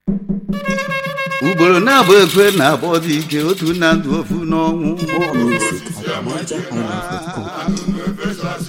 ugboro na-abụ ekwe na-abọ dị ike otu na ndụ ofu n'ọnwụ More music at NigerHighlife.com.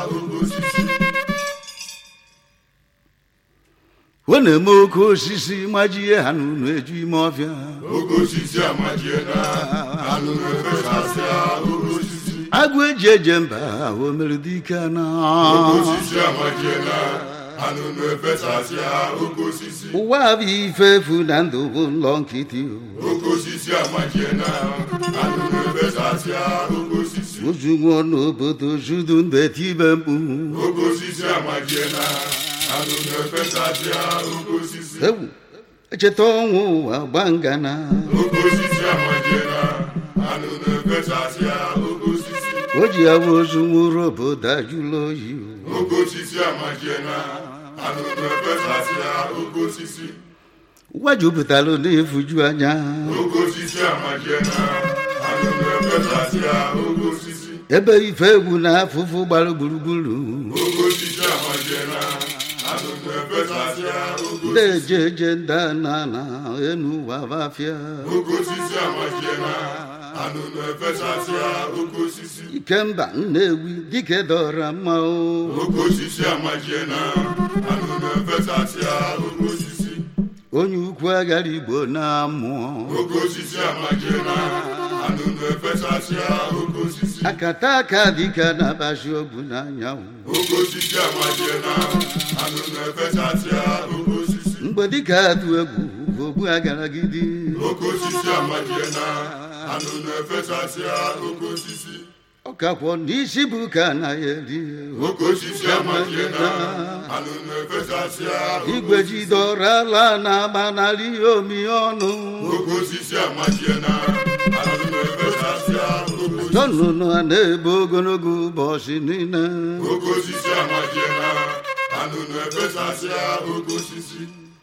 ọ na-eme oke osisi majie ha n'ụlọ eju ime ọfịa oke osisi amajiela anụ na-efesasịa oke osisi agụ eji eje mba o mere dike na oke osisi amajiela anụ na-efesasịa oke osisi ụwa bụ ife efu na ndụ bụ nlọ nkịtị oke osisi amajiela anụ na-efesasịa oke osisi ozu nwụọ n'obodo judu ndụ etibe mkpu oke osisi amajiela anụ na-efesasịa oke osisi ewu echeta ọnwụ ụwa gba ngana oke osisi amajiela anụ na-efesasịa oke osisi o ji awa ozu nwụrụ obodo ajụla oyi oke osisi amajiela anụ na-efesasịa oke osisi ụwa jupụtara na-efuju anya oke osisi amajiela anụ na-efesasịa oke osisi ebe ife egwu na afụfụ gbara gburugburu oke osisi amajiela anụ na-efesasịa oke osisi na-eje eje nda na na enu ụwa bafịa oke osisi amajiela anụ na-efesasịa oke osisi ikemba nnewi dike dọra mma o oke osisi amajiela anụ na-efesasịa oke osisi onye ukwu agara igbo na-amụọ oke osisi amajiela anụ na-efesasịa oke osisi akata aka dịka na-abazi ogwu n'anyanwụ oke osisi amajiela anụ na-efesasịa oke osisi mgbe dịka atụ egwu ogbu agaragidi oke osisi amajiela anụ na-efesasịa oke osisi ọkakwọ n'isi bụ ka anaghị eri oke osisi amajiela anụ na-efesasịa oke igwe osisi. jidọrọ ala na-agba n'ala ihe omi ọnụ oke osisi amajiela anụ na-efesasịa oke osisi. nnụnụ a na-ebe ogologo ụbọchị niile oke osisi amajiela anụ na-efesasịa oke osisi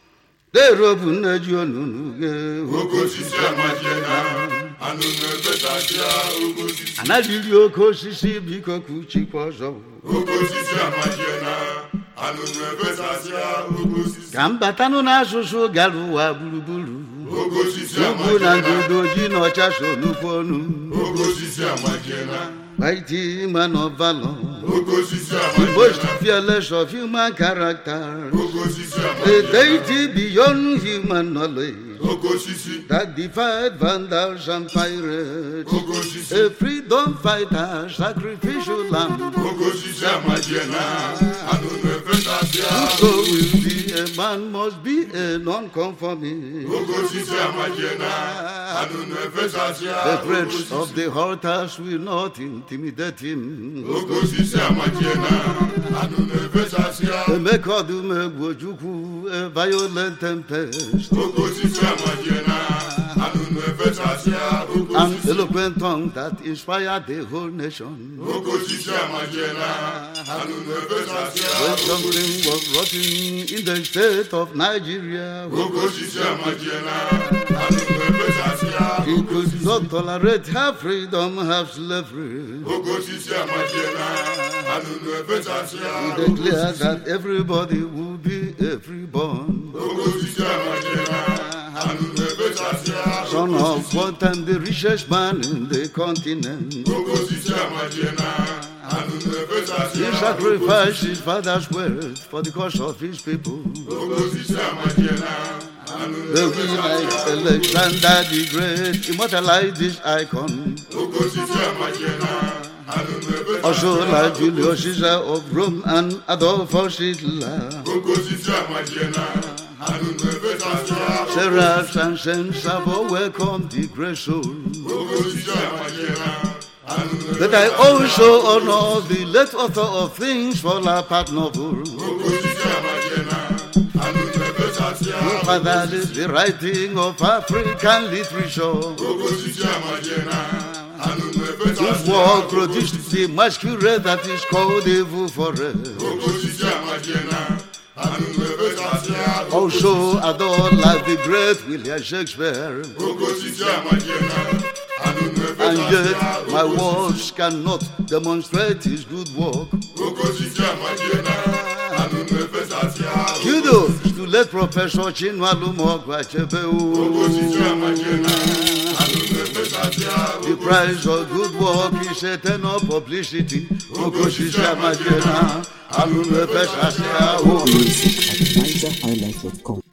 derobu nne ji onunu ghe oke osisi amajiela anụ na-efesasịa oke osisi anaghịri oke osisi biko ka uchikwa ọzọ oke osisi amajiela anụ na-efesasịa oke osisi ka m batanụ n'asụsụ gara ụwa gburugburu oke osisi ugwu na amajiela ndụdo ji na ọcha so nnukwu ọnụ oke osisi amajiela mighty man of valor oke osisi most amajiela fearless of human character oke osisi a amajiela deity beyond human knowledge oke osisi that defied vandals and pirates oke osisi a freedom fighter sacrificial lamb oke osisi amajiela anụ na-efesasịa so will be a man must be a non-conformist oke osisi amajiela anụ na-efesasịa the oke threats osisi of the altars will not intimidate him oke osisi amajiela anụ na-efesasịa emeka ọdụm egwu ojukwu a violent tempest oke osisi amajiela anụ na-efesasịa oke an osisi eloquent tongue that inspired the whole nation oke osisi amajiela anụ na-efesasịa when oke something osisi was rotten in the state of Nigeria oke osisi amajiela anụ na-efesasịa he oke could osisi not tolerate half freedom half slavery oke osisi amajiela anụ na-efesasịa he oke declared osisi that everybody would be a freeborn oke osisi amajiela anụ na-efesasịa son oke of osisi what and the richest man in the continent oke osisi amajiela anụ na-efesasịa he oke sacrificed his father's wealth for the cause of his people oke osisi amajiela anụ the we like na-efesasịa Alexander the Great immortalized this icon oke osisi amajiela anụ also na-efesasịa like Julius Caesar of Rome and Adolphus Hitler oke osisi amajiela anụ na-efesasịa Seraphs and saints have all welcomed the great soul oke osisi amajiela anụ that I also honor the late author of things fall apart novel oke osisi amajiela anụ na-efesasịa who fathered the writing of African literature oke osisi amajiela anụ whose na-efesasịa work produced the masquerade that is called Evil Forest oke osisi amajiela anụ na-efesasịa also adored like the great William Shakespeare oke osisi amajiela anụ and yet na-efesasịa my words cannot demonstrate his good work oke osisi amajiela anụ na-efesasịa kudos to late Professor Chinwalu Mogwachebe. osisi amachie na anụ na-efesasị ahụ The price of good work is eternal publicity. Okosisi Amajena, Alunu Efesasi Ahu. Music at NigerHighlife.com.